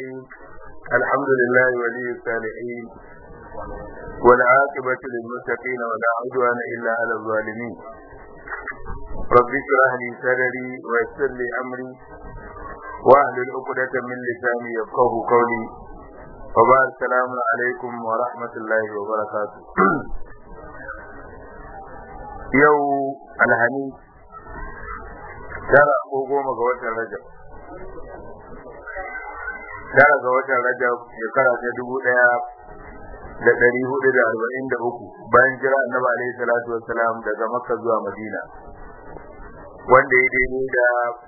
الرحيم الحمد لله ولي الصالحين والعاقبة للمتقين ولا عدوان إلا على الظالمين رب اشرح لي صدري ويسر لي أمري واحلل عقدة من لساني يفقه قولي وبعد السلام عليكم ورحمة الله وبركاته yau alhamis tara ko goma ga watan rajab tara ga watan rajab shekara ta dubu daya da dari hudu da arba'in da uku bayan jira annabi alaihi salatu wassalam daga makka zuwa madina wanda ya daidai da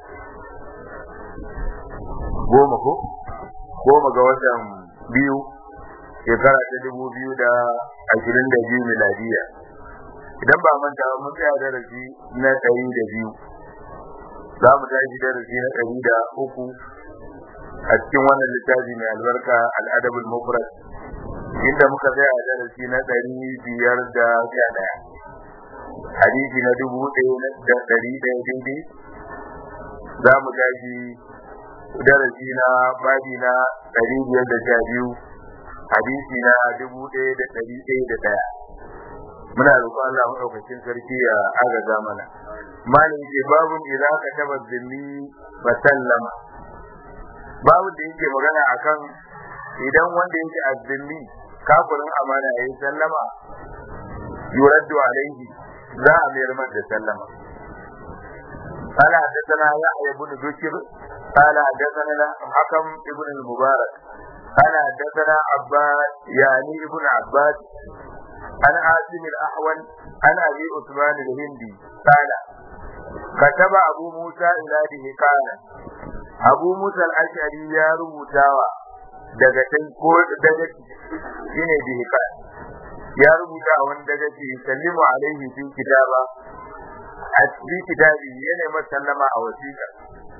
goma ko goma ga watan biyu shekara ta dubu biyu da ashirin da biyu miladiya idan ba manta ba mun tsaya darasi na ɗari da biyu za mu tashi darasi na ɗari da uku a cikin wannan littafi mai albarka al'adabul mufrad inda muka tsaya a darasi na ɗari biyar da sha ɗaya hadisi na dubu ɗaya da ɗari ɗaya daidai za mu tashi darasi na babi na ɗari biyar da sha biyu hadisi na dubu ɗaya da ɗari ɗaya da ɗaya muna roƙon Allah madaukakin sarki ya agaza mana malam ce babun idan ka taba zimmi fa sallama babu da yake magana akan idan wanda yake azzimmi kafirin amana yayi sallama yuraddu alaihi za a mayar masa da sallama قال حدثنا يحيى بن بكر قال حدثنا حكم ابن المبارك قال حدثنا عباد يعني ابن عباس عن عاصم الأحول عن أبي عثمان الهندي قال كتب أبو موسى إلى دهقان أبو موسى الأشعري يا ربوتاوا daga can ko daga shine dihqan ya rubuta a wani daga ce sallimu alaihi fi kitaba a cikin kitabi yana masallama a wasiƙa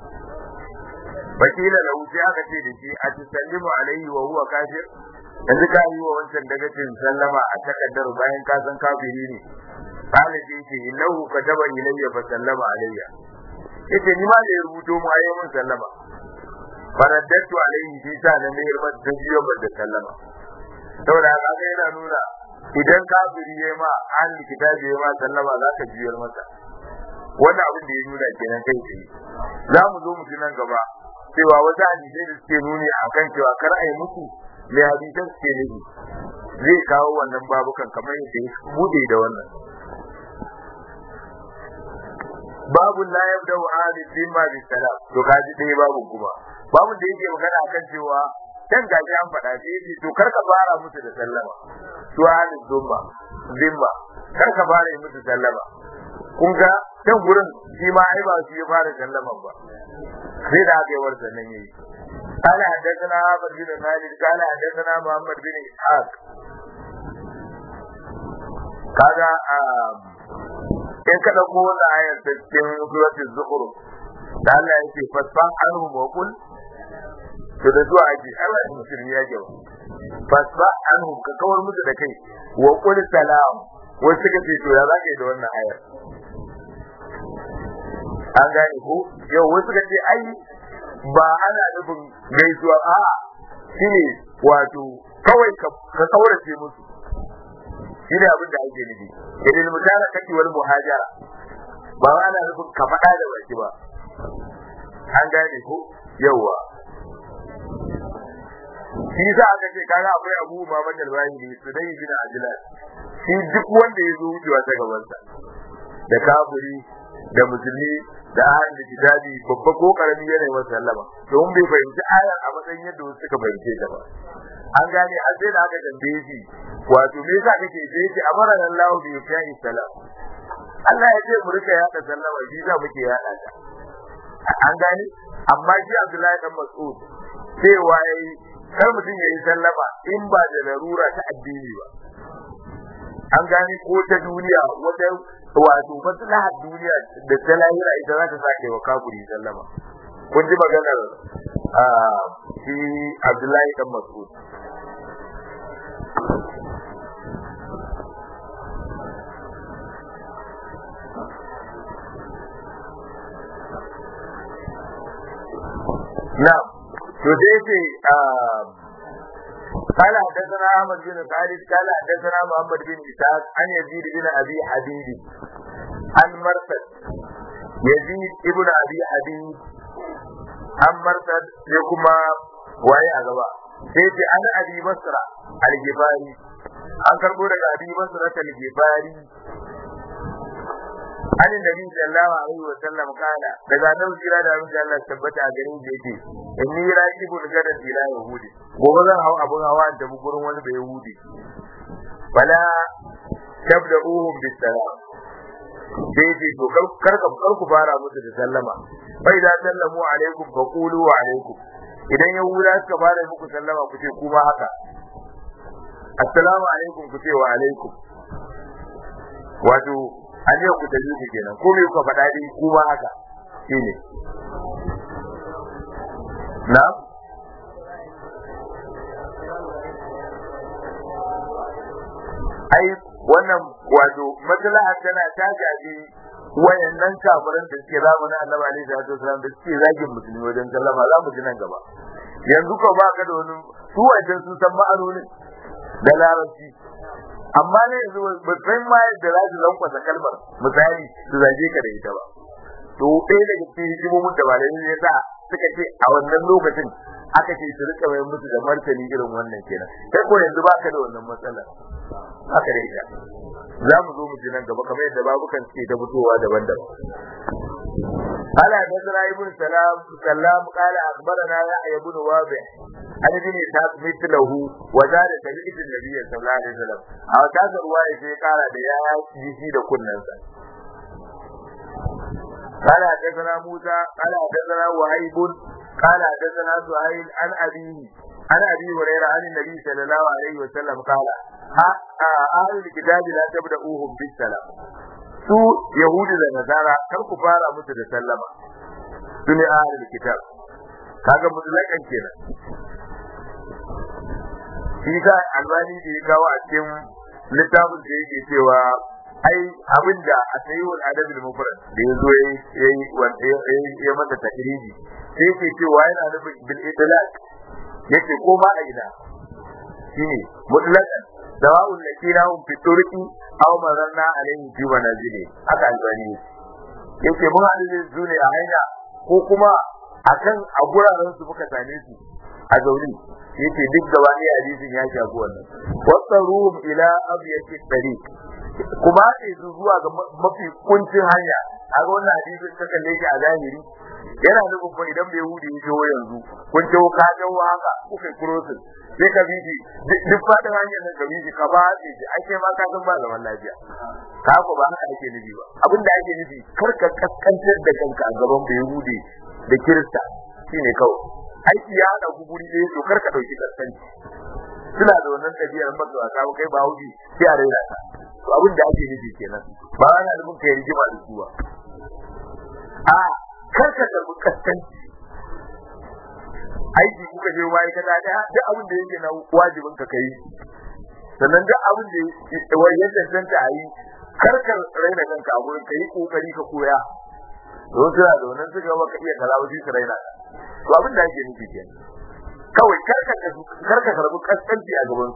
bakila lahu sai aka ce da shi a tusallimu alaihi wa huwa kafir yanzu ka yi wa wancan dagacin sallama a takaddar bayan ka san kafiri ne kana ce ce innahu kataba ilayya fa sallama alayya yace ni ma da ya rubuto mu ayi mun sallama faraddatu alayhi fi sa na mai rubar da jiyo da sallama saboda haka ga yana nuna idan kafiri yayi ma an kitabi yayi ma sallama za ka jiyar masa wannan abin da ya nuna kenan kai tsaye za mu zo mu ji nan gaba cewa wata hadisai da suke nuni akan cewa kar a yi musu mai hadisan suke nufi zai kawo wannan babukan kamar yadda ya bude da wannan babu la yabda wa ali bima bi salam to kaji dai babu kuma babu da yake magana akan cewa dan gaji an faɗa sai yace to kar ka fara musu da sallama to ali zumba zimma kar ka fara yi musu sallama kun ga can gurin shi ma ai ba shi ya fara sallama ba sai da aka yi warsa nan yayi قال حدثنا عمرو بن خالد قال حدثنا محمد بن اسحاق kaga in ka dauko wannan ayar ta cikin suratul zukhruf da Allah yake fasfan anhu wa qul to da zuwa aji Allah ya musulmi ya jawo fasfa anhu ka kawar musu da kai wa qul salam wai suka ce to ya zaka yi da wannan ayar an gane ko yau wasu ka ce ai ba ana nufin gaisuwa a shine wato kawai ka kaurace musu shine abin da ake nufi idan mutara kake wal muhajara ba ana nufin ka faɗa da baki ba an gane ko yawa shi za aka ce kaga akwai abu ma manyan bayani su dai bin ajilan shi duk wanda ya zo wucewa ta gabansa da kafiri da musulmi da ahlul kitabi babba ko karami yana masa sallama don bai fahimci ayar a matsayin yadda wasu suka fahimce ta ba an gane har sai da aka tambaye shi wato me yasa kake sai yace amara Allah bi yafi salam Allah ya ce mu rika yada sallama shi za muke yada ta an gane amma shi Abdullahi dan Mas'ud sai waye kar mutum ya yi sallama in ba da larura ta addini ba an gane ko ta duniya wata wato maslahar duniya da ta lahira ita za ta sake wa kafiri sallama kun ji maganar shi Abdullahi dan Mas'ud na to to sai ce قال حدثنا احمد بن خالد قال حدثنا محمد بن اسحاق عن يزيد بن ابي حبيب عن مرثد يزيد ابن ابي حبيب عن مرثد يكما waye a gaba sai ce an abi basra al-gifari an karbo daga abi basra al-gifari an nabi sallallahu alaihi wa sallam kana daga nan jira da mun Allah tabbata a garin da yake inni raqibul gada ila yahudi gobe zan hau abun hawa da gurin wani da yahudi bala tabda'uhum bis salam sai ce to kar ka kar ku fara musu da sallama bai da sallamu alaikum fa qulu wa alaikum idan yahuda suka fara muku sallama ku ce kuma haka assalamu alaikum ku ce wa alaikum wato an yau ku tafi kenan ko me kuka faɗa dai kuma haka shine na ai wannan wato maslaha tana ta gaji wayannan kafiran da suke zamanin Annabi alaihi salatu wasallam da suke zagin musulmi wajen sallama za mu ji nan gaba yanzu ko ba ka da wani su wajen sun san ma'anonin da larabci amma ne yanzu ba san ma yadda za su lankwasa kalmar misali su zage ka da ita ba to ɗaya daga cikin hikimomin da malamai ne sa suka ce a wannan lokacin aka ce su rika mai musu da martani irin wannan kenan kai ko yanzu ba ka da wannan matsala haka da ita za mu zo mu ji nan gaba kamar yadda babukan suke ta fitowa daban-daban قال حدثنا ابن سلام سلام قال اخبرنا يحيى بن وابع عن ابن اسحاق مثله وزاد سمعت النبي صلى الله عليه وسلم او كذا روايه sai kara da ya ji da kunnansa قال حدثنا موسى قال حدثنا وهيب قال حدثنا سهيل عن أبيه عن أبي هريرة عن النبي صلى الله عليه وسلم قال أهل الكتاب لا تبدأوهم بالسلام su Yahudu da Nasara kar ku fara musu da sallama su ne ahlul kitab kaga mutlakan kenan shi ka albani da ya kawo a cikin littafin da yake cewa ai abinda a sayyul adab al mufrad da yazo yayi wanda ya mata takriji sai ke cewa yana nufin bil idlaq yake ko ma a ina shine mutlaqan dawa'ul lakina hum fi turqi aw mararna alayhi fi manazili haka albani yake mun hadu da su ne a hanya ko kuma akan a guraren su muka same su a zauri yake duk gaba ne hadisin ya shafi wannan wasaruhum ila abyati tariq kuma sai su zuwa ga mafi kuncin hanya a ga wannan hadisin ka kalle shi a zahiri yana nufin fa idan bai hudi ya jawo yanzu kun jawo ka jawo haka kuka crossing sai ka biji duk fadin hanyar nan ka biji ka ba ce ake ma ka san ba zaman lafiya ka ko ba haka ake nufi ba abin da ake nufi kar ka kaskantar da kanka a gaban bai hudi da kirista shine kawai aiki ya hada ku guri ɗaya to kar ka dauki kaskanci suna da wannan ɗabi'ar masu wasa kai ba hudi sai a raina ta to abin da ake nufi kenan ba ana nufin kai rigima da su ba a kar ka karbi kaskanci aiki kuka je waye kaza da duk abin da yake na wajibin ka kai sannan duk abin da wai ya tantance a yi kar ka raina kanka a gurin kai kokari ka koya don suna da wannan suka ba ka iya kaza ba shi su raina to abin da ake nufi kenan kawai kar ka kar ka karbi kaskanci a gaban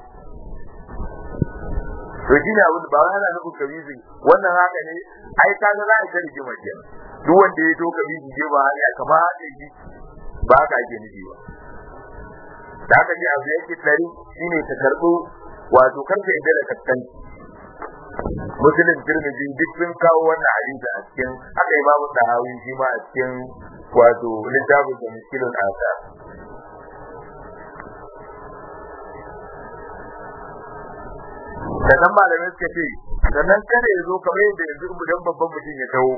su to shi ne abin ba wani ana nufin kabizi wannan haka ne ai ka ga za a kari jima ke duk wanda ya to kabizi je ba hali aka ba haɗe shi ba haka ake nufi ba da haka ne abu yake tsari shine ta karɓo wato karka idan da kaskanci musulun tirmidhi duk sun kawo wannan hadisi a cikin haka imamu sahawi shi ma a cikin wato littafin da miskilun asa sannan malamai suka ce sannan kada ya zo kamar yadda yanzu idan babban mutum ya taho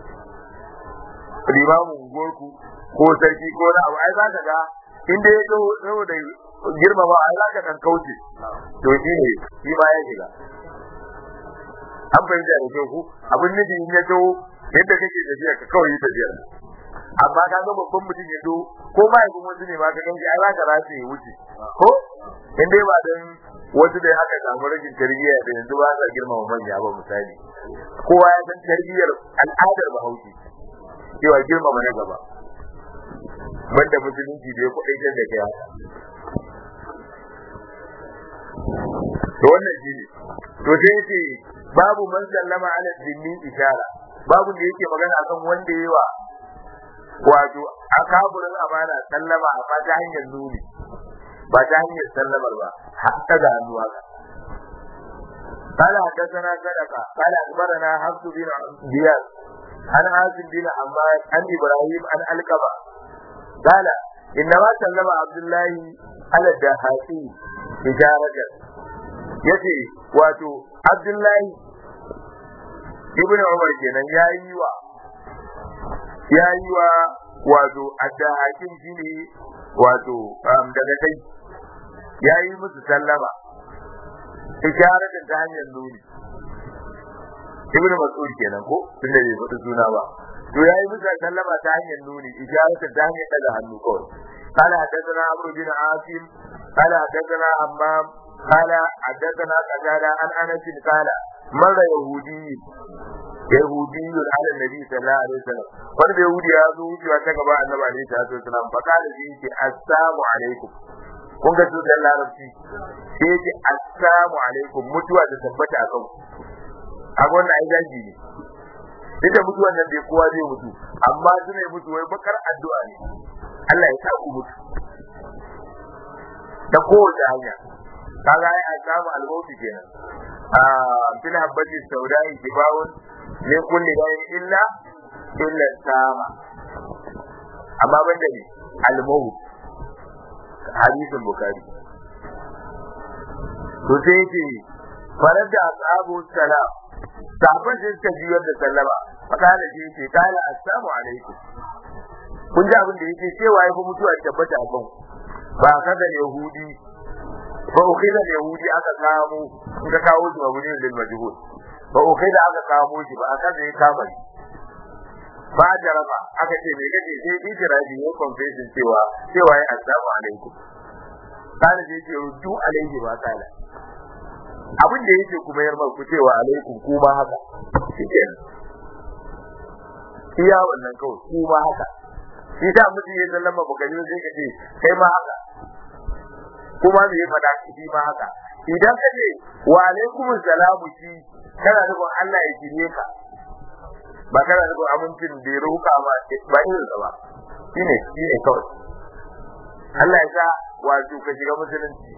limamin gorku ko sarki ko na abu ai za ka ga inda ya taho saboda girmama ai za ka kan kauce to shi ne shi ma ya shiga an fahimta da kyau ku abin nufi in ya taho yadda kake tafiya ka kawai yi tafiyar amma ka ga babban mutum ya zo ko ma yanzu wasu ne ma ka ganci ai za ka race ya wuce ko in dai ba dan wasu da aka samu rashin tarbiyya da yanzu ba sa girmama manya ba misali kowa ya san tarbiyyar al'adar bahaushe cewa girmama na gaba banda musulunci da ya kuɗaitar da kai haka to wannan shi ne to sai yace babu man sallama ala dinni ishara babu da yake magana akan wanda yayi wa wato akaburin amana sallama a ba ta hanyar nuni ba ta hanyar sallamar ba hatta da hannu haka قال حدثنا صدقة قال أخبرنا حفص بن زياد عن عاصم بن حماد عن إبراهيم عن الكبا قال إنما سلم عبد الله على الدهاتي إشارة yace wato Abdullahi ibn Umar kenan yayi wa yayi wa wato addahakin shine wato daga kai yayi musu sallama isharatin ta hanyar nuni ibn Mas'ud kenan ko tunda bai faɗi suna ba to yayi musu sallama ta hanyar nuni isharatin ta hanyar daga hannu kawai قال حدثنا عمرو بن عاصم قال حدثنا حمام قال حدثنا قتادة عن انس قال مر يهودي يهودي على النبي صلى الله عليه وسلم wani bai yahudi ya zo wucewa ta gaba annabi alaihi salatu wasalam fa kana shi yake assalamu alaikum kun ga tutar larabci sai yake assalamu alaikum mutuwa ta tabbata a kan a wannan ai daji ne duk da mutuwan nan bai kowa zai mutu amma su ne mutu wai bakar addu'a ne Allah ya sa ku mutu ta kowace hanya kaga ai a samu almauti kenan a fil habbati saudai kibawun min kulli dayin illa illa sama amma banda ne almaut hadisin bukari to sai yake farar da ashabu salam sahabban sai suka jiyar da sallama fakala shi yake kala assalamu alaikum kun ji abin da yake cewa ya fi mutuwa tabbata a kan ba kaga yahudi fa ukhida yahudi aka kamo in ka kawo shi mabuni lil majhul fa ukhida aka kamo shi ba aka da ya kama shi ba jaraba aka ce me kace sai ijrabi ya confession cewa cewa ya assalamu alaikum kana je ce rudu alaihi ba kala abin da yake kuma yarma ku cewa alaikum ku ba haka shikenan iya wannan kawai ku ba haka shi ta mutum ya sallama baka yi sai ka ce kai ma haka kuma me ya faɗa shi ma haka idan ka ce wa alaikum salamu shi kana nufin Allah ya kire ka ba kana nufin amincin da ya roƙa ma ba irin sa ba shine shine kawai Allah ya sa wato ka shiga musulunci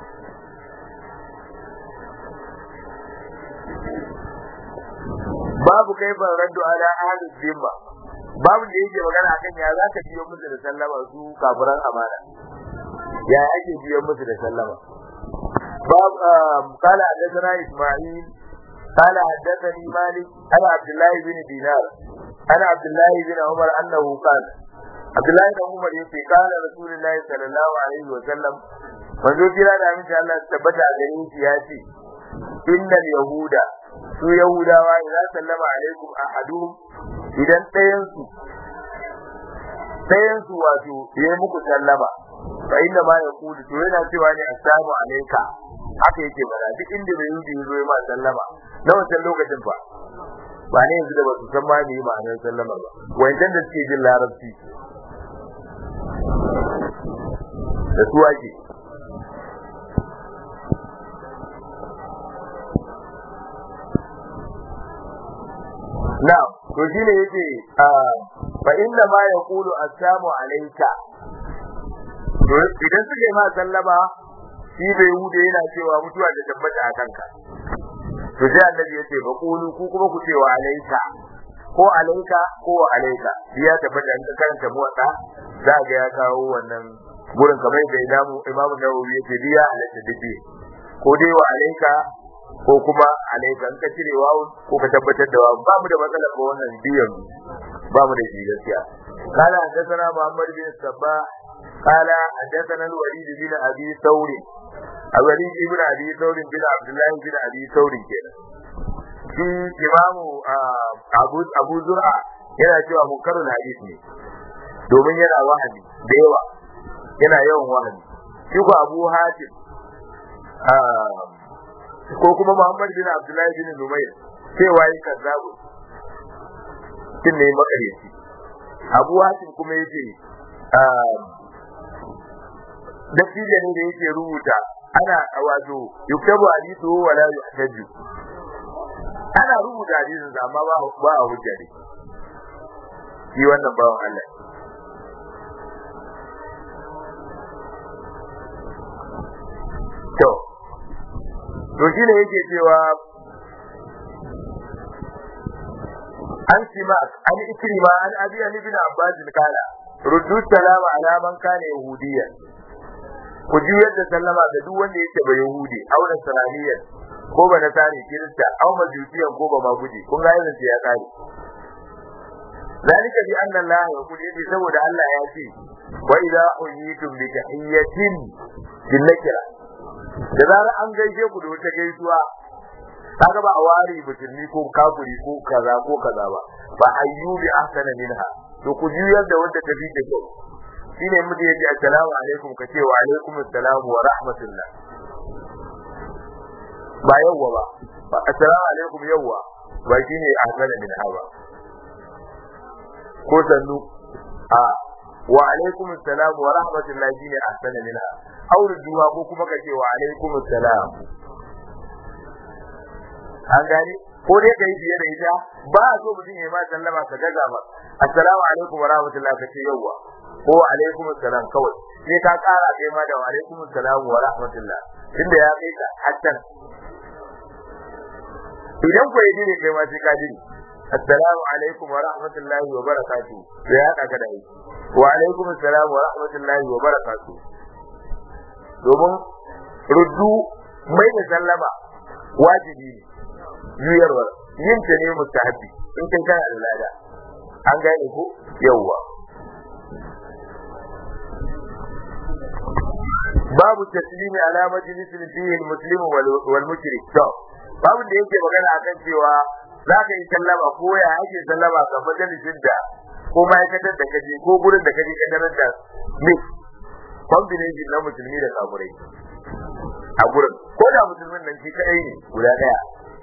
babu kai ban raddu ala ahli dhimma babu da yake magana akan ya za ka biyo musu da sallama su kafiran amana ya ake biyo musu da sallama باب قال حدثنا اسماعيل قال حدثني مالك انا عبد الله بن دينار انا عبد الله بن عمر انه قال عبد الله بن عمر يقول قال رسول الله صلى الله عليه وسلم manzo kira da aminci Allah su tabbata a gare shi ya ce innal yahuda su yahudawa idan sallama alaikum ahaduhum idan ɗayan su ɗayan su wato ya muku sallama fa inda ma ya kudu to yana cewa ne assalamu alayka haka yake bada duk inda bai yi zo ya ma sallama na wancan lokacin fa ba ne yanzu da ba su san ma me ma'anar sallama ba wancan da suke jin larabci da su ake Na'am, to shine yace fa inna ma yaqulu assalamu alayka. To idan suke ma sallama shi bai hude yana cewa mutuwa da tabbata a kanka. To sai annabi yace fa qulu ku kuma ku cewa alayka ko alayka ko alayka. Ya tabbata in karanta muwatta za ga ya kawo wannan gurin kamar da imamu imamu Nawawi yace biya halatta dace. Ko dai wa alayka ko kuma alaika ka cire wawu ko ka tabbatar da wawu ba mu da matsala ko wannan biyan ba mu da shi gaskiya kala hadathana muhammad bin sabba kala hadathana al-walid bin abi thawr al-walid ibn abi thawr bin abdullah bin abi thawr kenan shi imamu abu abu zur'a yana cewa munkarul hadith ne domin yana wahani da yawa yana yawan wahani shi ko abu hatim ko kuma Muhammad bin Abdullahi bin Numayr cewa yi kazzabu kin ne makareci Abu Hatim kuma yace dattijo ne da yake rubuta ana wato yuktabu hadithu wa la yuhtaju ana rubuta hadisin sa amma ba ba a hujja ne shi wannan bawan Allah to to shi ne yake cewa an sima an ikrima an abi an ibn abbas kala ruddu salama ala man kana yahudiyya ku juyar da sallama ga duk wanda yake ba yahudi aw nasraniyya ko ba nasari kirista aw majusiyan ko ba maguji kun ga yanzu ya kare zalika bi anna allah yaqul yace saboda allah ya ce wa idza huyitum bi tahiyyatin bin nakira da zarar an gaishe ku da wata gaisuwa kaga ba a ware musulmi ko kafiri ko kaza ko kaza ba fa ayyubi ahsana minha to ku juyar da wanda tafi da kyau shine mutum yace assalamu alaikum ka ce wa alaikum assalam wa rahmatullah ba yawwa ba ba assalamu alaikum yawwa ba shine ahsana minha ba ko sannu a wa alaikum assalam wa rahmatullah shine ahsana minha auruduwa ko kuma ka ce wa alaikum assalam an gane ko dai ka yi fiye da ita ba a so mutum ya ma sallama ka gaza ba assalamu alaikum wa rahmatullah ka ce yawwa ko wa alaikum assalam kawai sai ka kara kai ma da wa alaikum assalam wa rahmatullah tunda ya kai ka hattan idan ko yi ne kai ma sai ka dini assalamu alaikum wa rahmatullahi wa barakatuh sai ya ka da yi wa alaikum assalam wa rahmatullahi wa barakatuh domin ruddu mai da sallama wajibi ne juyarwa yin ta ne mustahabi in kai kana da lada an gane ko yawwa babu taslimi ala majlisin fihi almuslim wal mushrik to babu da yake magana akan cewa za ka yi sallama ko ya ake sallama ga majalisin da ko ma'aikatar da kaje ko gurin da kaje ka tarar da mix combination na musulmi da kafirai a gurin ko da musulmin nan shi kadai ne guda daya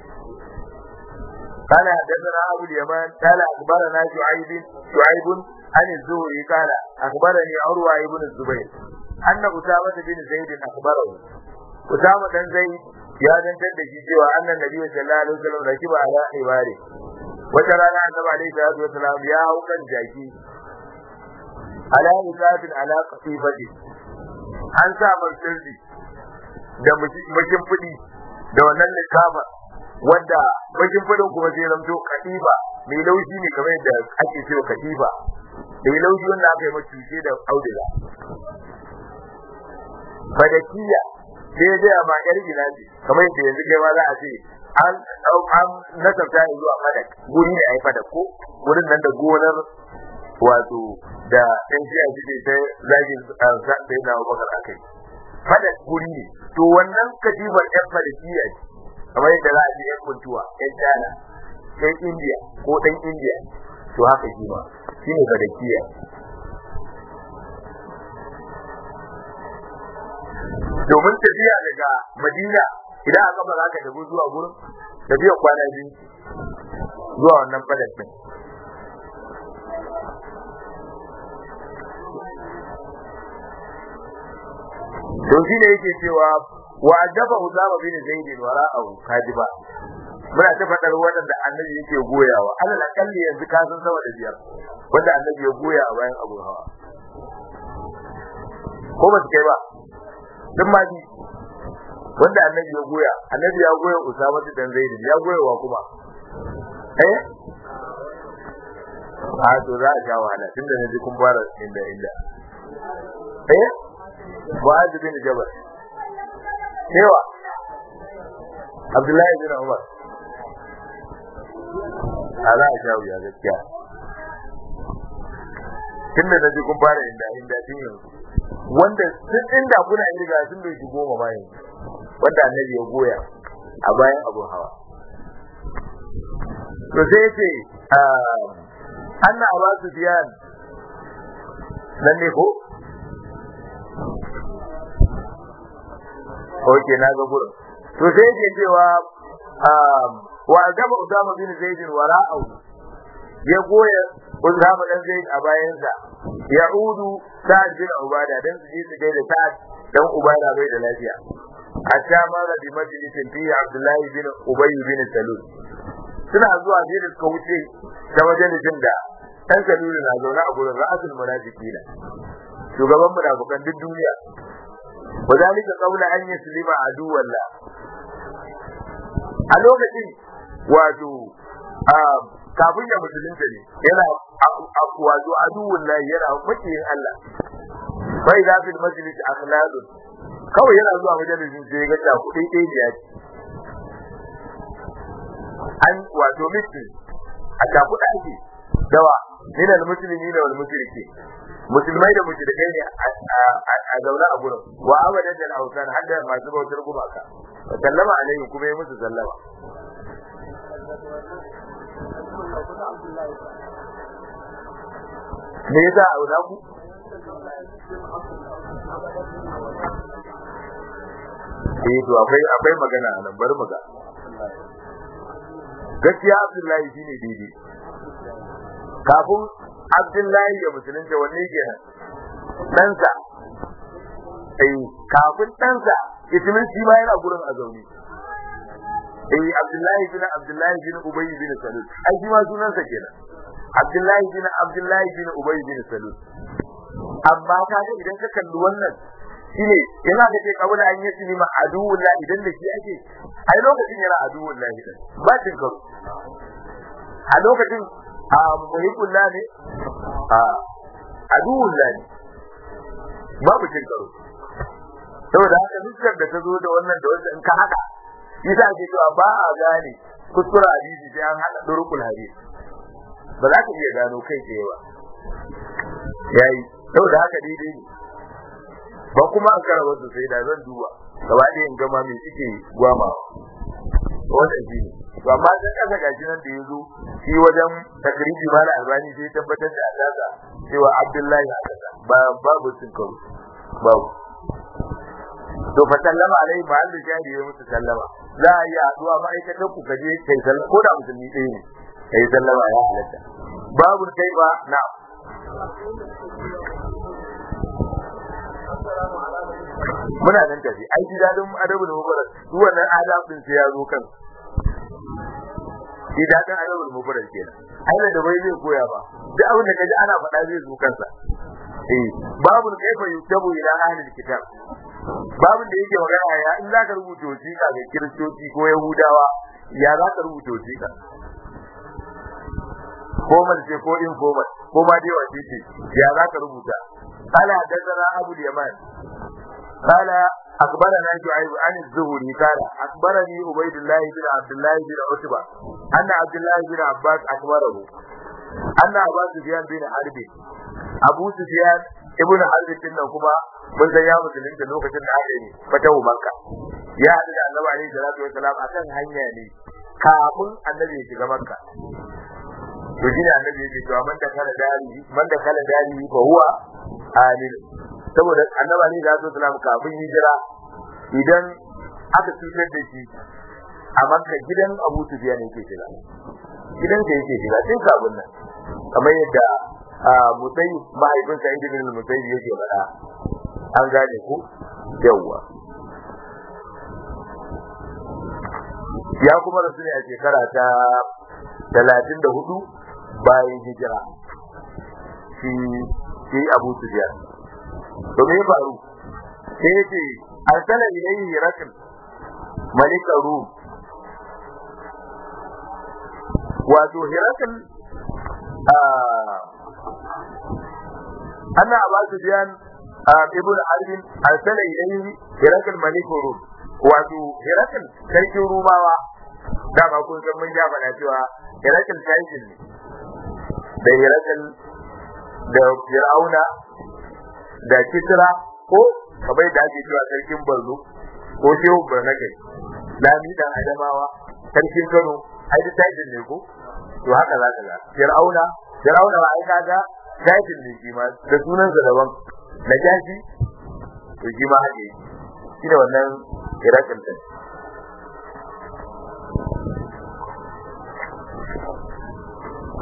قال حدثنا ابو اليمان قال اخبرنا شعيب شعيب عن الزهري قال اخبرني عروه بن الزبير ان اسامه بن زيد اخبره اسامه بن زيد ya dantar da shi cewa annan nabi sallallahu alaihi wasallam rakiba ala ibari wata rana annabi alaihi salatu wasallam ya hau kan jaki ala isafin ala qatifati an sa marsirdi da makin fudi da wannan likafa wanda bakin fadin kuma sai zamto katiba mai laushi ne kamar yadda ake cewa katiba mai laushi wanda aka yi macuce da auduga fadakiya sai ya gaya ma yar gina ce kamar yadda yanzu kai ma za a ce an an nasarta ne zuwa fadak guri ne a yi fadak ko wurin nan da gonar wato da ɗan shiya suke ta zagin sai na bakar akai fadak guri ne to wannan katibar yan fadakiya ce kamar yadda za a ji yan kuntuwa yan China yan India ko dan India to haka shi ma shine fadakiya domin tafiya daga Madina idan aka ba za ka tafi zuwa gurin tafiya kwana biyu zuwa wannan fadakin to shi ne yake cewa wa adaba Usama bin Zaid wara'ahu kadiba muna ta fadar wanda annabi yake goyawa alal akalli yanzu ka san sama da biyar wanda annabi ya goya a bayan Abu Hawa ko ba su kai ba duk ma bi wanda annabi ya goya annabi ya goya Usama bin Zaid ya goya wa kuma eh a to za a sha wahala tunda na ji kun fara inda inda eh Mu'adh bin Jabal Cewa Abdullahi bin Umar ala a shawo ya gaskiya tun da naji kun fara inda inda tun yanzu wanda sun inda kuna irga sun bai shi goma ba yanzu wanda annabi ya goya a bayan abu hawa to sai yace anna abu sufyan nan ne ko Oke na ga gurin. To sai yake cewa wa gaba Usama bin Zaid wara'u ya goya Usama dan Zaid a bayansa ya'udu Sa'ad bin Ubada dan su je su gaida Sa'ad dan Ubada bai da lafiya hatta mara bi majlisin fi Abdullah bin Ubay bin Salul suna zuwa sai da suka wuce ta majalisin da dan Salul na zaune a gurin ra'asul munafiqina shugaban munafikan duk duniya وذلك قول أن يسلم عدو الله a lokacin wato kafin ya musulunta ne yana wato aduwun lahi yana makiyin Allah bai za fi majalis akhlaqun kawai yana zuwa majalisin sai ga ta kudi ɗaya ne yaki an wato miki a ta kuɗa ake dawa min al muslimi da wal mushriki musulmai da mushrikai ne a zaune a gurin wa abadan da hausan har da masu bautar gumaka wa sallama alaihi kuma ya musu sallama me yasa a wuda ku eh to akwai akwai magana a nan bari mu ga gaskiya Abdullahi shine daidai kafin Abdullahi ya musulunta wanne kenan ɗansa eh kafin ɗansa ismin shi ma yana gurin a zaune eh Abdullahi bin Abdullahi bin Ubay bin Salul ai shi ma sunansa kenan Abdullahi bin Abdullahi bin Ubay bin Salul amma kaga idan ka kalli wannan shine yana da ke kabula an yi shi ma aduwullah idan da shi ake ai lokacin yana aduwullah din ba cin karo a lokacin a muhibbullah ne a aduwullah ne babu cin karo saboda haka dukkan da ta zo da wannan da wannan in ka haka yasa ake cewa ba a gane kuskura hadisi sai an hada durukul hadisi ba za ka iya gano kai tsaye ba yayi saboda haka daidai ne ba kuma an kara wasu sai da zan duba gaba ɗaya in gama me suke gwama wanda shi ne to amma sai kasa gashi nan da ya zo shi wajen takribi mala albani sai tabbatar da alaka cewa abdullahi a kasa ba babu sun karu babu to fa sallama alai mahallu shahidi ya musu sallama za a yi addu'a ma'aikatan ku kaje kai sallama ko da musulmi ɗaya ne kai sallama ya halatta babu kai ba na muna nan tafi ai ji dadin adabu da mubarak duk wannan adabin sai ya zo kan ji dadin adabu da mubarak kenan ai da bai zai koya ba duk abin da kaji ana faɗa zai zo kansa eh babu kaifa yutabu ila ahli kitab babin da yake magana ya in zaka rubuta wasiƙa ga kiristoci ko yahudawa ya zaka rubuta wasiƙa formal ce ko informal ko ma dai wace ce ya zaka rubuta قال حدثنا ابو اليمان قال اخبرنا شعيب عن الزهري قال اخبرني عبيد الله بن عبد الله بن عتبه ان عبد الله بن عباس اخبره ان ابا سفيان بن حرب ابو سفيان ابن حرب din nan kuma mun san ya musulunta lokacin da aka yi fatahu makka ya haɗu da annabi alaihi salatu wasalam akan hanya ne kafin annabi ya shiga makka to shi ne annabi yake cewa man da kala dari man da kala dari fa huwa amin saboda annabi ne da sallam kafin hijira idan aka cutar da shi a makka gidan Abu Sufyan yake shiga gidan ka yake shiga tun kafin nan kamar yadda Musayi mahaifin sa Ibn Musayi yake faɗa an gane ku yawwa ya kuma rasu ne a shekara ta talatin da hudu bayan hijira shi shi Abu Sufyan to me ya faru sai yace arsala ilayhi rakal malik rum wato hirakal anna Abu Sufyan ibn Harb arsala ilayhi hirakal malik rum wato hirakal sarkin rumawa dama kun san mun ja faɗa cewa hirakal sarkin ne da hirakal da fir'auna da kisra ko kamar da ake cewa sarkin barno ko shehu barnagai lami dan adamawa sarkin kano ai da tajin ne ko to haka za ka ga fir'auna fir'auna ba ai kaga tajin ne shi ma da sunansa daban na jashi to shi ma haka shi da wannan hirakal din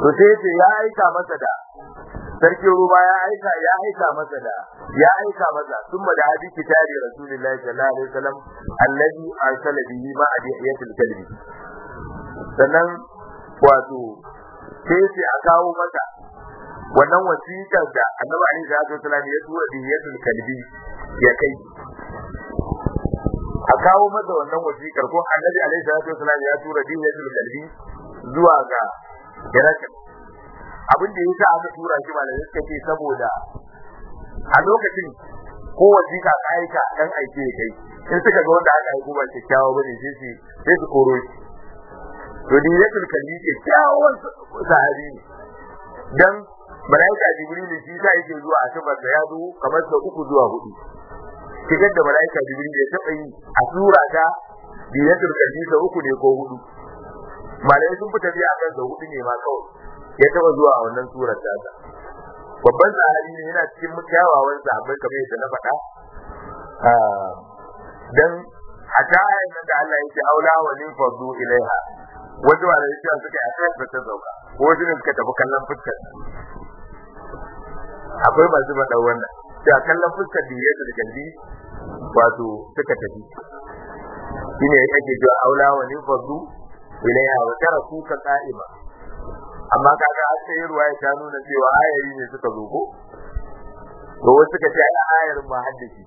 to sai ce ya aika masa da sarkin ruba ya aika ya aika masa da ya aika masa sun da hadi kitabi rasulullahi sallallahu alaihi wasallam allazi arsala bihi ma adiyatul kalbi sannan wato sai ce a kawo masa wannan wasiƙar da annabi alaihi salatu wasallam ya tura diyatul kalbi ya kai a kawo masa wannan wasiƙar ko annabi alaihi salatu wasallam ya tura diyatul kalbi zuwa ga Herakl abin da yasa aka tura shi malamai suka ce saboda a lokacin ko wasiƙa ka aika dan aike kai in suka ga wanda aka aiko ba kyakkyawa bane sai su sai su koro shi to diyatul kalbi kyakkyawan sahabi ne dan malaika jibril shi ta yake zuwa a sifar da ya zo kamar sau uku zuwa hudu shigar da malaika jibril ya taɓa yi a sura ta diyatul kalbi sau uku ne ko hudu malai sun fita biya kan sau hudu ne ma kawai ya taɓa zuwa a wannan surar ta babban sahabi ne yana cikin kyawawan sahabbai kamar yadda na faɗa dan hata ayan nan da Allah yake aula wa lin fadu ilaiha wasu ba da yake suka yi a ta sauka ko wasu ne suka tafi kallon fuskar akwai masu faɗa wannan da kallon fuskar da yadda da kalli wato suka tafi shine yake cewa aula wa ni fadu ilaiha wa taraku ka qa'ima amma kaga an sai ruwa ya nuna cewa ayayi ne suka zo ko to wasu suka ce ai ayar ma haddace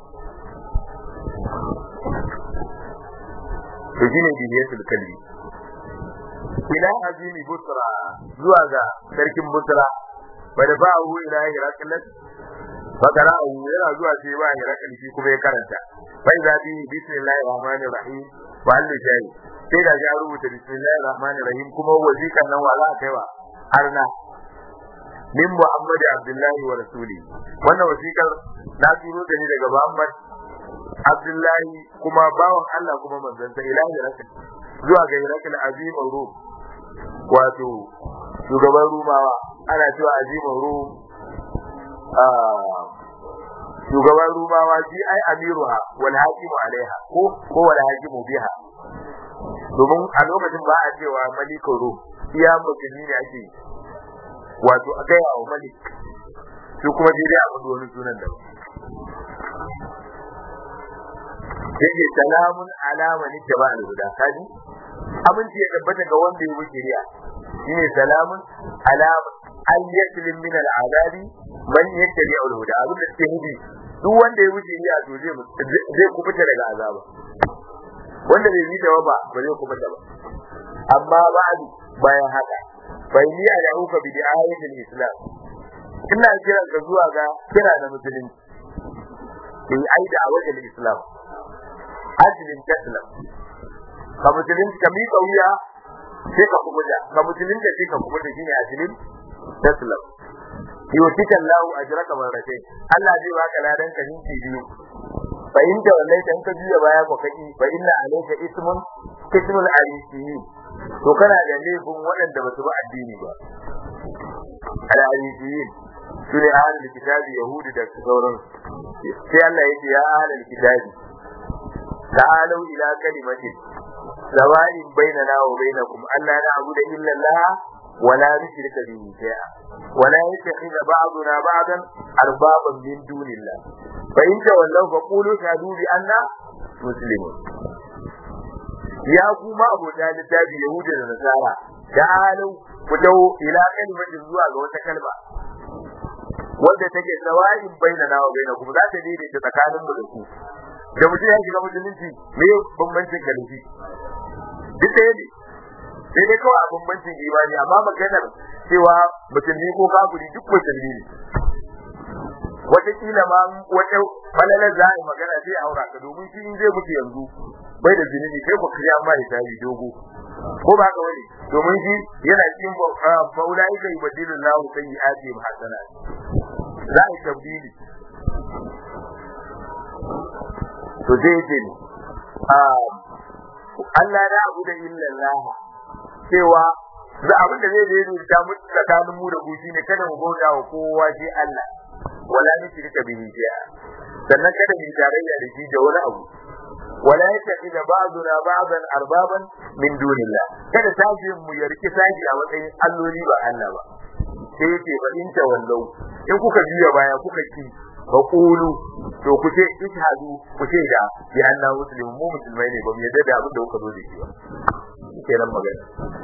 to shine bihiyatul kalbi ila azimi busra zuwa ga sarkin busra bada ba hu ila hiraklat fakara hu yana zuwa sai ba hiraklat shi kuma ya karanta bai za bi bismillahir rahmanir rahim wa alli jayi sai da ya rubuta bismillahir rahmanir rahim kuma wazikan nan wala kaiwa arna min muhammad abdullahi wa rasuli wannan wasikar na turo da ni daga muhammad abdullahi kuma bawan Allah kuma manzon sa ilahi rasul zuwa ga hirakal azim rum wato shugaban rumawa ana cewa azimin rum shugaban rumawa shi ai amiruha wal hakimu alaiha ko ko wal hakimu biha domin a lokacin ba a cewa malikin rum iya musulmi ne ake wato a gaya wa malik su kuma sai dai a faɗi wani sunan da yake salamun alama ni da ba al-huda kaji aminci ya tabbata ga wanda ya wuce riya shine salamun alama an yaslim min al-azabi man yattabi al-huda abin da take nufi duk wanda ya wuce riya to zai zai kubuta daga azaba wanda bai yi tawa ba ba zai kubuta ba amma ba'du bayan haka bai ni a da'uka bi ayatul islam ina kiran ka zuwa ga kira da musulunci in aida a wajen islam ajlin taslam ka musulunci ka miƙa wuya sai ka kubuta ka musulunci sai ka kubuta shine ajlin taslam yutika Allahu ajraka marratayn Allah zai baka ladan ka ninki biyu fa in da wallahi dan ka juya baya ko kaki fa inna alayka ismun ismul alisiyin to kana da laifin waɗanda ba su ba addini ba al alisiyin su ne ahlul kitabi yahudi da sauran sai Allah yake ya ahlul kitabi ta'alu ila kalimatin sawa'in bainana wa bainakum alla na'budu illa Allah ولا نشرك به شيئا ولا يتخذ بعضنا بعضا اربابا من دون الله فان تولوا فقولوا شهدوا بأننا مسلمون ya kuma abota littafi Yahuda da Nasara ta'alu ku dawo ila kalimatin zuwa ga wata kalma wanda take sawa'in bainana wa bainakum za ta daidaita tsakanin mu da ku da mutum ya shiga musulunci me bambancin kalifi duk ɗaya ne sai dai kawai a bambancin imani amma maganar cewa musulmi ko kafiri duk musulmi ne wataƙila ma wata falalar za a yi magana sai aura ka domin shi zai mutu yanzu bai da zunubi kai ku kiriya ma da tabi dogo ko ba ka wani domin shi yana cikin faulai kai badilun lahu sai yi ake hasana za a yi tabdili to zai ce ne Allah na abu da illallah cewa za abin da zai zai ta mu tsakanin mu da ku shine kada mu bauta wa kowa shi Allah wala nushrika bihi shay'a sannan kada mu tarayya da shi da wani abu wala yattakhidha ba'duna ba'dan arbaban min dunillah kada tashi mu yarki tashi a matsayin alloli ba Allah ba sai yake ba in tawallau in kuka biya baya kuka ki ba kulu to ku ce ishadu ku ce da bi anna muslimu mu musulmai ne ba mu yadda da abin da kuka zo da shi ba kenan magana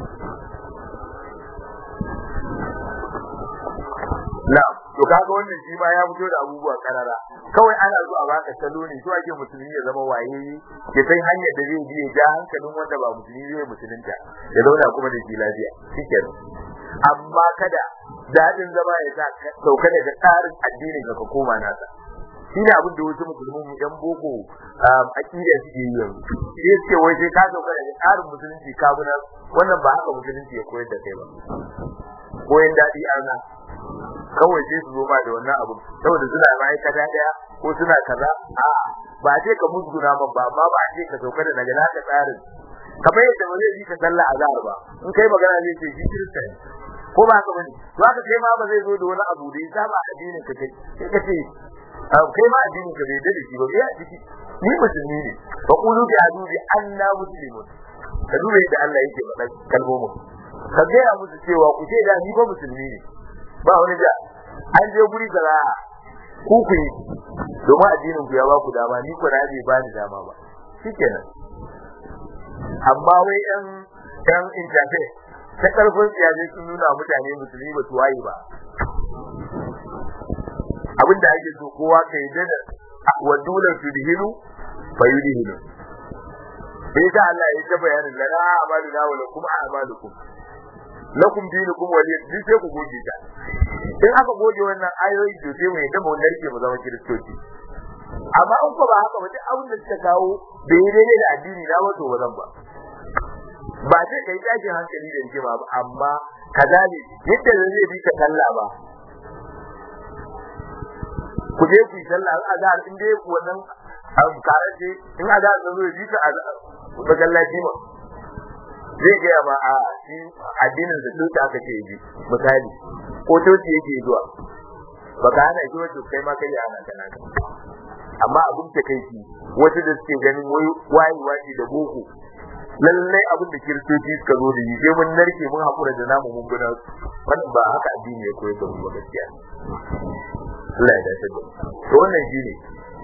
na to kaga wannan shi ma ya fito da abubuwa karara kawai ana zo a baka salo ne to ake musulmi ya zama waye ya san hanyar da zai bi ya ja hankalin wanda ba musulmi zai musulunta ya zauna kuma da shi lafiya shikenan amma kada daɗin zama ya sa sauka daga tsarin addinin ka koma nasa shine abin da wasu musulmin mu yan boko aqida suke yi yanzu sai suke wai sai ka sauka daga tsarin musulunci ka bi wannan ba haka musulunci ya koyar da kai ba koyan daɗi ana kawai sai su zo ma da wannan abu saboda suna ma'aikata daya ko suna kaza a ba ce ka musguna man ba amma ba a ce ka sauka da daga naka tsarin kamar yadda ba zai bi ka sallah azhar ba in kai magana zai ce shi kirista ne ko ba haka bane to haka kai ma ba zai zo da wani abu da ya saba addinin ka kai sai ka ce kai ma addinin ka bai da shi ba bai a ciki ni musulmi ne fa qulu bi adubi anna muslimun ka duba yadda Allah yake faɗa kalmomin ka gaya musu cewa ku ce da ni ba musulmi ne ba wani da an je guri kaza ku ku yi domin addinin ku ya ba ku dama ni ku bai ba ni dama ba shikenan amma wai yan yan intafe ta karfin tsiyaje sun nuna mutane musulmi ba su waye ba abin da ake so kowa ka yi da wa dulan su dihilu fa yudhilu sai ta Allah ya ta bayanin lana amaluna wa lakum a'malukum lakum dinukum waliy din sai ku goge ta in aka goge wannan ayoyi to sai mu yadda mu narke mu zama kiristoci amma in ko ba haka ba duk abin da suka kawo bai daidai da addini na wato ba zan ba ba sai kai tashin hankali da rigima ba amma kaza ne yadda zai bi ka sallah ba ku je ku yi sallah in azhar in dai ku wannan karaje in azhar zo zai bi ka masallaci ma zai gaya ma a shi addinin da tuta aka ce yi misali ko toci yake zuwa baka hana shi wato kai ma kai ana kana amma abin ta kai shi wasu da suke ganin wai wayi wayi da boko lallai abin da kiristoci suka zo da yi sai mun narke mun hakura da namu mun guna wannan ba haka addini ya koyar da mu ba gaskiya Allah ya dace da to wannan shine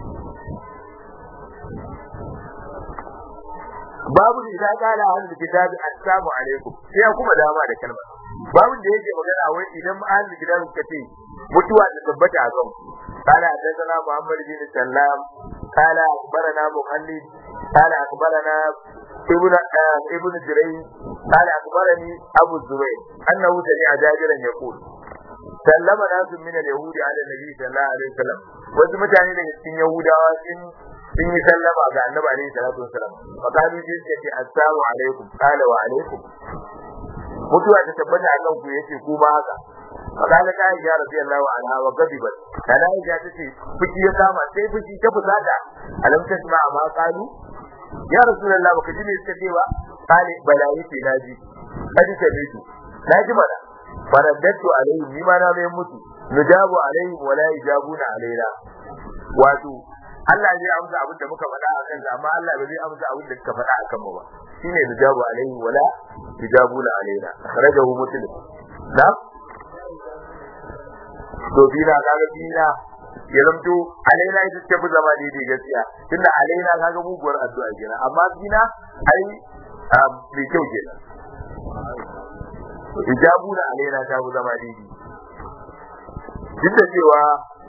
babu da idan kala ahlul kitab assalamu alaikum sai ya kuma dama da kalma babu da yake magana wai idan ahlul kitab suka ce mutuwa da tabbata a kan kala hadathana muhammad bin sallam kala akhbarana muhallid kala akhbarana ibn ibn jiray kala akhbarani abu zubayr annahu sami'a jabiran yaqul sallama nasu min al-yahudi ala nabi sallallahu alaihi wasallam wasu mutane daga cikin yahudawa sun sun yi sallama ga annabi alaihi salatu wasalam fa kalu ji suka ce assalamu alaikum qala wa alaikum mutuwa ta tabbata akan ku yace ku ma haka fa kana ta aisha radiyallahu anha wa gadibat kana aisha tace fuki ya kama sai fuki ta fusata alam tasma ma qalu ya rasulullah baka ji me suka ce ba kale bala yace naji kaji ta bitu naji mana faraddatu alaihim ni ma na mai mutu nujabu alaihim wala yajabuna alaina wato Allah zai amsa abin da muka faɗa a kansa amma Allah ba zai amsa abin da suka faɗa a kan mu ba shine nujabu alaihi wala tujabuna alaina akhrajahu muslim na to bina kaga bina ya zamto alaina ita ce fi zama daidai gaskiya tunda alaina kaga muguwar addu'a kenan amma bina ai mai kyau kenan ijabuna alaina ta fi zama daidai duk da cewa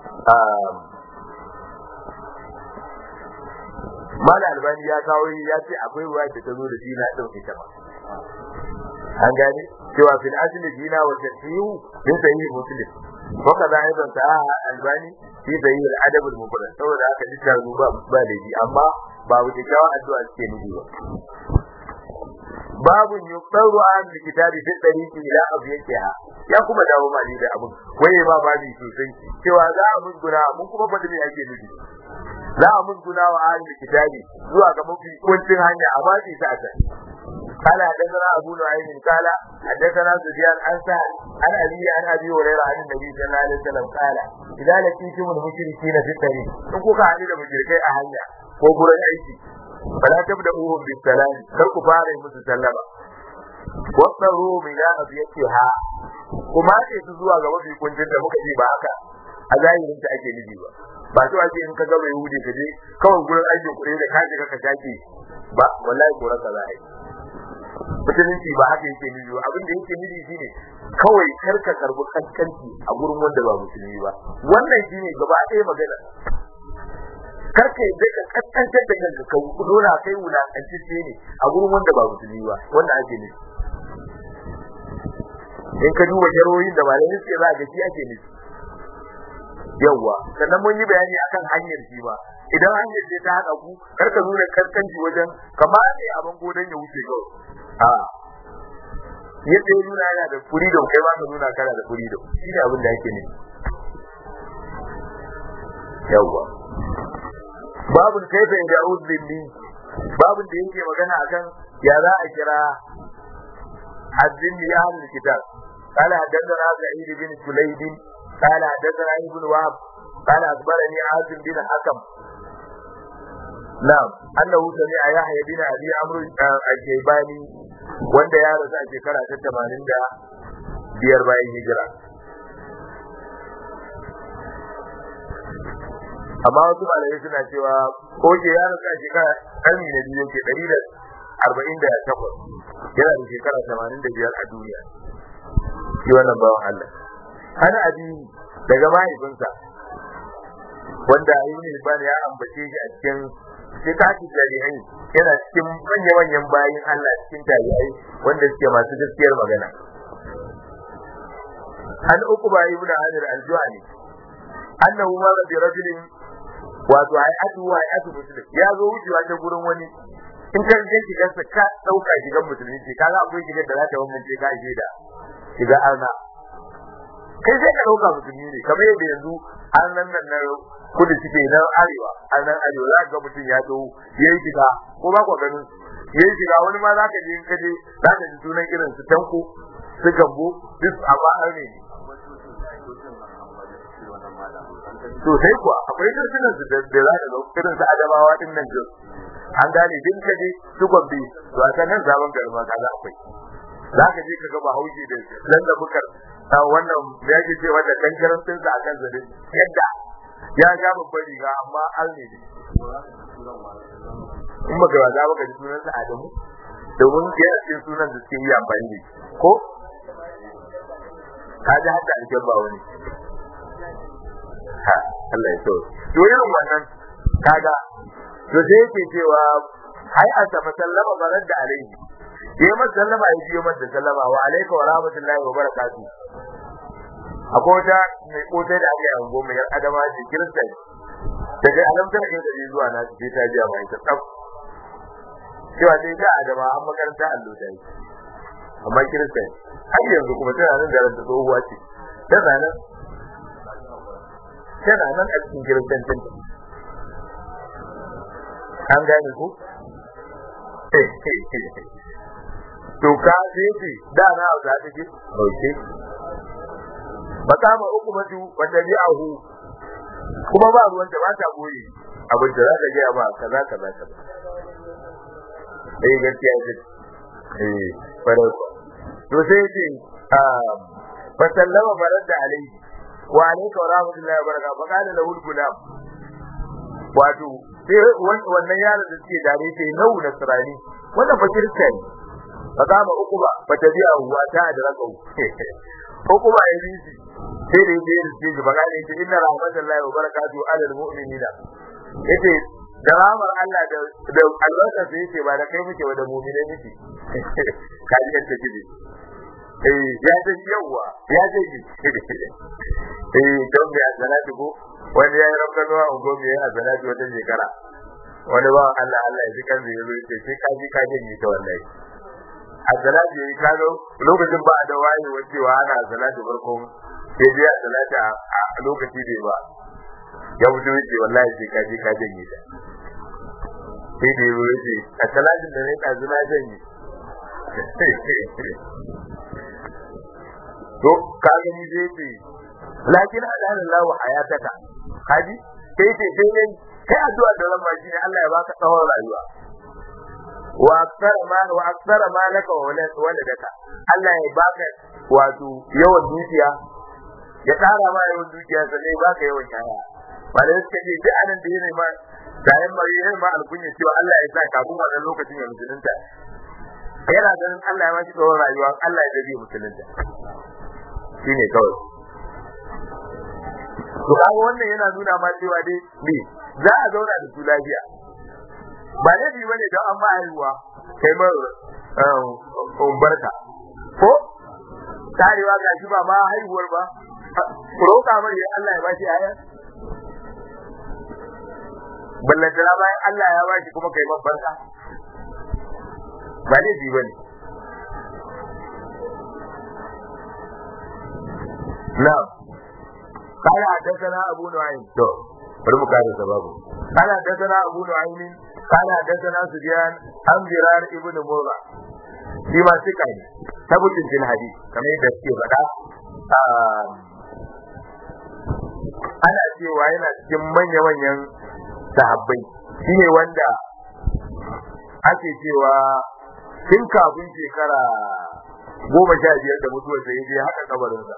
mala albani ya kawo ya ce akwai ruwa da ta zo da dina din ita ma an gane cewa fil asli dina wa tashihu min sahih muslim wa kaza aidan ta albani fi sahih al adab al mufrad saboda aka ji ta ba ba da ji amma ba wuce kawo addu'a ce nufi ba babu yuqtaru an kitabi fi tariqi ila abiyaha ya kuma dawo mali da abun waye ma babi sosai cewa za a musguna mun kuma fadi me ake nufi za a musguna wa ahli kitabi zuwa ga mafi kuncin hanya a baki ta ta قال حدثنا ابو نعيم قال حدثنا سفيان عن سهل عن ابي عن ابي هريره عن النبي صلى الله عليه وسلم قال اذا لقيتم المشركين في الطريق in kuka haɗu da mushrikai a hanya ko gurin aiki fala tabda'uhum bis salam kar ku fara musu sallama wasaru min ya ha kuma ce su zuwa ga mafi kuncin da muka ji ba haka a zahirin ta ake nufi ba ba to ake in ka ga mai yahudi ka je kawai gurin aikin kuɗi da ka shiga ka shake ba wallahi ko raka za a yi musulunci ba haka yake nufi ba abin da yake nufi shine kawai kar ka karbi kaskanci a gurin wanda ba musulmi ba wannan shine gaba ɗaya magana kar ka yadda ka kaskantar da kanka ka nuna kai wulakantacce ne a gurin wanda ba musulmi ba wannan ake nufi in ka duba jarohin da malamai suke za ga shi ake nufi yawwa sannan mun yi bayani akan hanyar shi ba idan hanyar ce ta haɗa ku kar ka nuna kaskanci wajen kamar ne abin godon ya wuce kawai a yadda ya nuna yana da freedom kai ba ka nuna kana da freedom shi ne abin da yake nufi yawwa babun kaifa in da uzbilli babun da yake magana akan ya za a kira hazzin li ahlul kitab قال حدثنا سعيد بن سليد قال حدثنا ابن وهب قال اخبرني عاصم بن حكم نعم انه سمع يحيى بن ابي عمرو الشيباني wanda ya rasu a shekara ta tamanin da biyar bayan hijira amma wasu malamai suna cewa ko ke ya rasu a shekara ƙarni na biyu ke ɗari da arba'in da takwas yana da shekara tamanin da biyar a duniya shi wannan bawan Allah ana abi daga mahaifinsa wanda ibn Hibban ya ambace shi a cikin sitati jari'ai yana cikin manya manyan bayin Allah cikin jari'ai wanda suke masu gaskiyar magana an uku ba ibn Hajar al-Juhani annahu ma bi rajulin wato hay'atu wa hay'atu muslim ya zo wucewa ta gurin wani in ka ga shigarsa ka dauka shigar musulmi ce kaga akwai shigar da za ta wannan ce ka da shiga arna kai sai ka dauka musulmi ne kamar yadda yanzu arnan nan na kudu suke nan arewa arnan arewa za ga mutum ya zo ya yi shiga ko ba ku ganin ya yi shiga wani ma za ka je in ka je za ka ji sunan irin su tanko su gambo duk amma arne ne sosai kuwa akwai kirkinan su da za ka ga irin su adamawa din nan jin an gane din ka je su gombe to a nan zaman garma kaga akwai za ka je ka ga bahaushe da nan da bukar ta wannan da yake ce wanda kankaran din sa akan zadin yadda ya ga babban riga amma al ne in ba ga za ka ji sunan sa Adamu domin yana cikin sunan da suke yi amfani da ko ka ji haka aljanna wani ha Allah ya so to irin wannan kaga to sai yake cewa ai a ta sallama barar da alaihi yayi masa sallama ya biyo masa sallama wa alayka wa rahmatullahi wa barakatuh akwai wata mai kotai da aka yi ango mai adama ce kirista daga alamtar kin da zuwa na ce ta jiya mai ta tsaf cewa dai da adama an makaranta allo da yi amma kirista har yanzu kuma tana nan da ranta tsohuwa ce tana nan tana nan a cikin kiristancin an gane ku to ka ce da na za ta ce okay makama uku matu wanda bi ahu kuma ba ruwan da ba ta boye abin da za ka ga ba kaza kaza kaza eh gaskiya ce eh fara to sai ce fa sallama barada alaihi wa alayka wa rahmatullahi wa barakatuh fa kana lahu gulam wato sai wannan yaron da suke dare ce nau nasrani wannan fa kirista ne fa kama uku ba fa tabi'a huwa ta da rakau uku ba yayi shi sai da yake da shi ba gane shi inna rahmatullahi wa barakatuhu ala almu'minina yace da rahmar Allah da da albarka sai yace ba da kai muke wa da mu'minai muke kaji yadda kike eh ya ce yawa ya ce ki eh don ya salatu ko wani ya yi rabka zuwa ungo me ya salatu wata shekara wani ba Allah Allah ya ji kan zai zo yace sai kaji kaji ni ta wallahi a salatu yayi kazo lokacin ba da waye wacewa ana salatu farkon sai dai a salata a lokaci bai ba ya fito yace wallahi sai kaje ka janye ta sai dai ruwa yace a salatin da ne kazu na janye to ka gani zai ce lakin adana lahu hayataka haji sai ce sai ne kai addu'a da ran shi ne Allah ya baka tsawon rayuwa wa aktsara ma wa aktsara ma laka wa waladaka Allah ya baka wato yawan dukiya ya tsara ma yawan dukiya sannan ya baka yawan yaya ba da suka ce duk anan da yana ma da yan ma yana ma alkunya cewa Allah ya sa kafin wannan lokacin ya musulunta yana ganin Allah ya ba shi tsawon rayuwa Allah ya dace musulunta shine kawai to kaga wannan yana nuna ma cewa dai me za a zauna da su lafiya ba laifi bane don an ba haihuwa kai ma barka ko tarewa ga shi ba ma haihuwar ba roƙa mai Allah ya bashi aya ballantana bayan Allah ya bashi kuma kai man barka ba laifi bane na'am قال حدثنا ابو نعيم تو bari mu kare sababu قال حدثنا ابو نعيم قال حدثنا سفيان عن زرار ابن مرة shi ma suka ne tabbatin fil hadith kamar yadda suke faɗa ana cewa yana cikin manya-manyan sahabbai shine wanda ake cewa tun kafin shekara goma sha biyar da mutuwar da ya je haka kabarinsa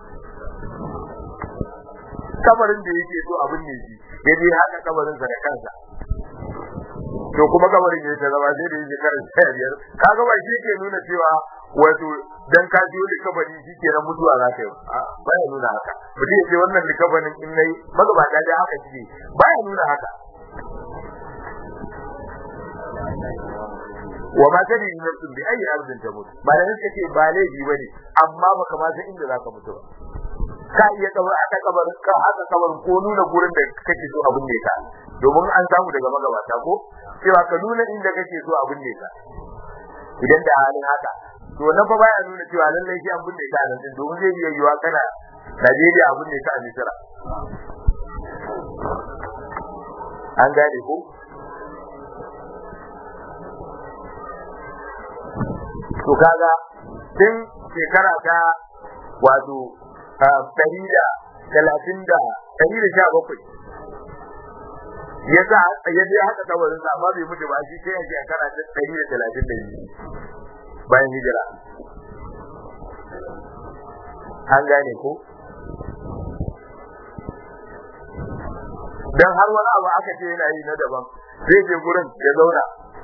kabarin da yake so abin ne shi ya je haka kabarinsa da kansa to kuma kabarin ya ta zama sai da yake karin sha biyar kaga ba shi ke nuna cewa wato dan ka jiyo da kabari shi ke nan mutuwa za ka yi ba ya nuna haka mutum ya ce wannan da kabarin in nayi magabata da haka shi ba ya nuna haka wa ma tadi nafsun bi ayi ardin tamut ba da nake ce ba laifi bane amma baka ma san inda zaka mutu ba ka iya kabar aka kabar ka aka kabar ko nuna gurin da kake so abin ne ka domin an samu daga magabata ko cewa ka nuna inda kake so abin ne ka idan da halin haka to nan fa baya nuna cewa lallai shi abin ne ka nan din domin zai iya yiwa kana Najeriya abin ne ka a Misira an gane ko to kaga tun shekara ta wato ɗari da talatin da ɗari da sha bakwai ya sa ya je haka kabarin sa amma bai mutu ba shi sai a shekara ta ɗari da talatin da biyu bayan hijira an gane ko dan har wani abu aka ce yana yi na daban zai je gurin ya zauna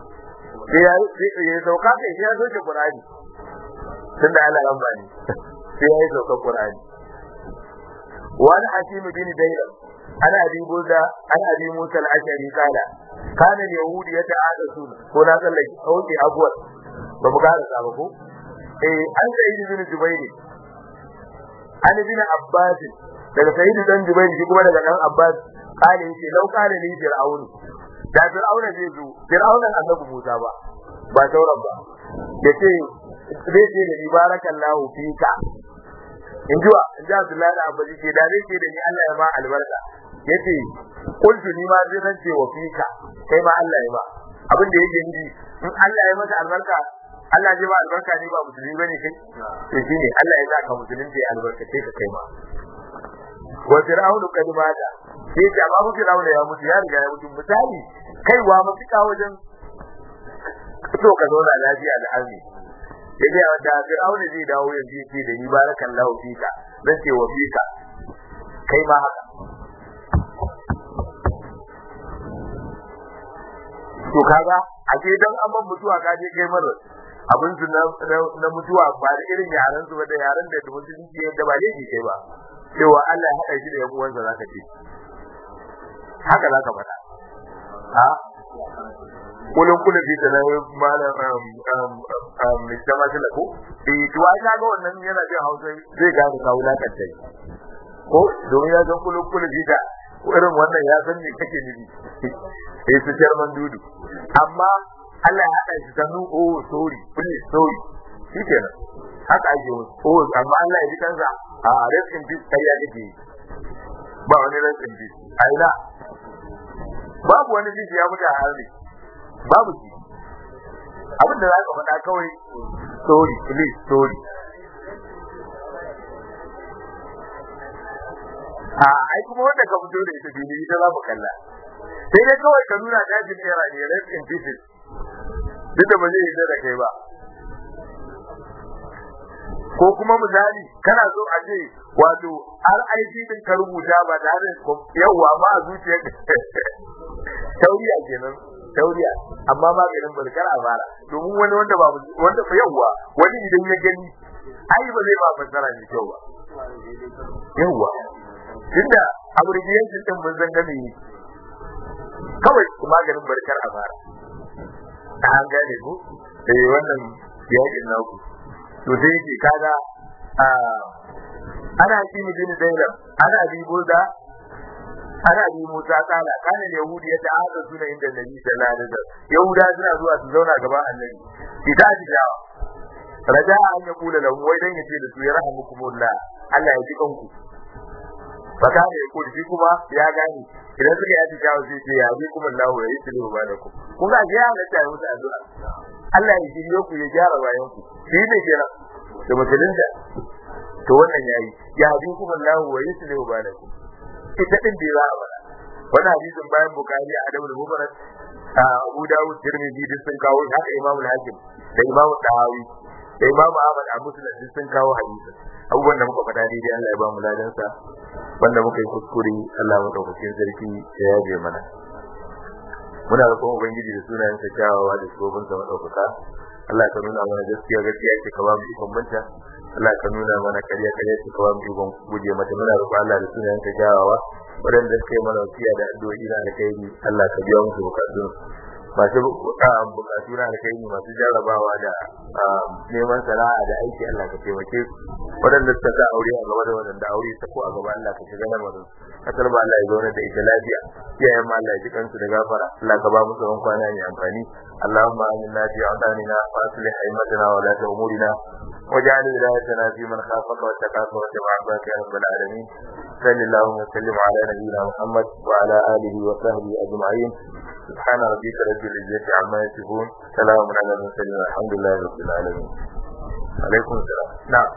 ya sauka kai sai ya soke Qur'ani tunda Allah ran bani sai ya sauka Qur'ani wani hakim bin Daylam ana abi Buda ana abi Musa al-Ashari kala kana yahudi ya ta'ada sun ko na tsallake auki abuwar ba mu gara sa ba ko eh an sai ibn Jubair an ibn Abbas daga sayyid dan Jubair shi kuma daga dan Abbas kale yace lau kale ni fir'aunu da fir'auna zai zo fir'auna annabi Musa ba ba sauran ba yace zai ce da barakallahu fika in jiwa in ji Abdullahi da Abbaji ce da zai ce da ni Allah ya ma albarka yace kuntu ni ma zai rance wa fika kai ma Allah ya ma abin da yake nufi in Allah ya maka albarka Allah ya ba albarka ne ba musulmi bane kai to shine Allah ya saka musulunci albarka sai ka kai ma wa fir'aunu kad mata sai ce amma fir'aunu ya mutu ya riga ya mutu misali kaiwa mafika wajen so ka zauna lafiya da arni ya ce wanda fir'aunu zai dawo yanzu ya ce da ni barakallahu fika zan ce wa fika kai ma haka to kaga a ce dan amman mutuwa ka je kai mara abin su na mutuwa ba da irin yaran su ba da yaran da musulunci yadda ba laifi kai ba cewa Allah ya haɗa shi da yan uwansa zaka ce haka zaka faɗa ha kullun kullu bi da malam um um mujtama da ko eh to ai ga wannan yana jin Hausa zai gane ka wulakanta ko domin ya san kullun kullu bi da irin wannan ya san me kake nufi eh su jarman dudu amma Allah ya haɗa shi sanu oh sorry please sorry shikenan haka ake oh amma Allah ya ji kansa a rest in peace kai ya kake ba wani rest in peace a ina babu wani jiji ya mutu a harbi babu shi abin da za ka faɗa kawai sorry please sorry a ai kuma wanda ka fito da ita fili ita za mu kalla sai dai kawai ka nuna dajin era ne rest in pieces duk da ba zai yarda da kai ba ko kuma misali kana so a ce wato har aiki din ka rubuta ba tare da yawa ba a zuciyar tauriya kenan tauriya amma maganin barkar a fara domin wani wanda ba wanda fa yawa wani idan ya gani ai ba zai ba fassara ne kyau ba yawa tunda abbreviation din mun san game ne kawai maganin barkar a fara an gane ko eh wannan yakin naku to sai yake kaga ana yi mijin dailar ana bi burda ana bi musa kala kana yahudi ya ta'ada suna inda nabi sallallahu alaihi wasallam yahuda suna zuwa su zauna gaban annabi ita ji dawa raja an ya kula lahu wai dan yace da su ya rahmukumullah Allah ya ji kanku faka ne ya kudi kuma ya gane idan suka yi dawa sai ce ya ji kuma Allah ya yi tilu ba da ku kun ga ya halatta ya musu addu'a Allah ya shirye ku ya gyara bayan ku shi ne kira da musulunta to wannan yayi ya bi kuma Allah wa yusli wa balakum ita din da za a bada wannan hadisin bayan bukari a adabul mubarak Abu Dawud Tirmidhi duk sun kawo haka Imam Hakim da Imam Tahawi da Imam Ahmad a Muslim duk sun kawo hadisin abubuwan da muka faɗa daidai Allah ya ba mu ladansa wanda muka yi kuskure Allah madaukakin sarki ya yabe mana muna roƙon ubangiji da sunayen sa kyawawa da shugaban sa madaukaka Allah ka nuna mana gaskiya gaskiya ce ka ba mu ikon banta Allah ka nuna mana ƙarya ƙarya ce ka ba mu ikon guje mata muna roƙon Allah da sunayen sa kyawawa waɗanda suka yi mana wasiya da addu'o'i na alkhairi Allah ka biya musu bukatun masu bukatu na alkhairi masu jarrabawa da neman sana'a da aiki Allah ka taimake su waɗanda suka sa aure a gaba da waɗanda aure ta ko a gaba Allah ka shiga lamarin kasar ba Allah ya zauna da ita lafiya iyayen ma Allah ya ji kansu da gafara Allah ka ba mu tsawon kwana mai amfani Allahumma aminna fi awtanina wa aslih aimatana wa la umurina واجعل ولايتنا في من خافك واتقاك واتبع عباك يا رب العالمين صل اللهم وسلم على نبينا محمد وعلى اله وصحبه اجمعين سبحان ربك رب العزه عما يصفون سلام على المرسلين والحمد لله رب العالمين عليكم السلام نعم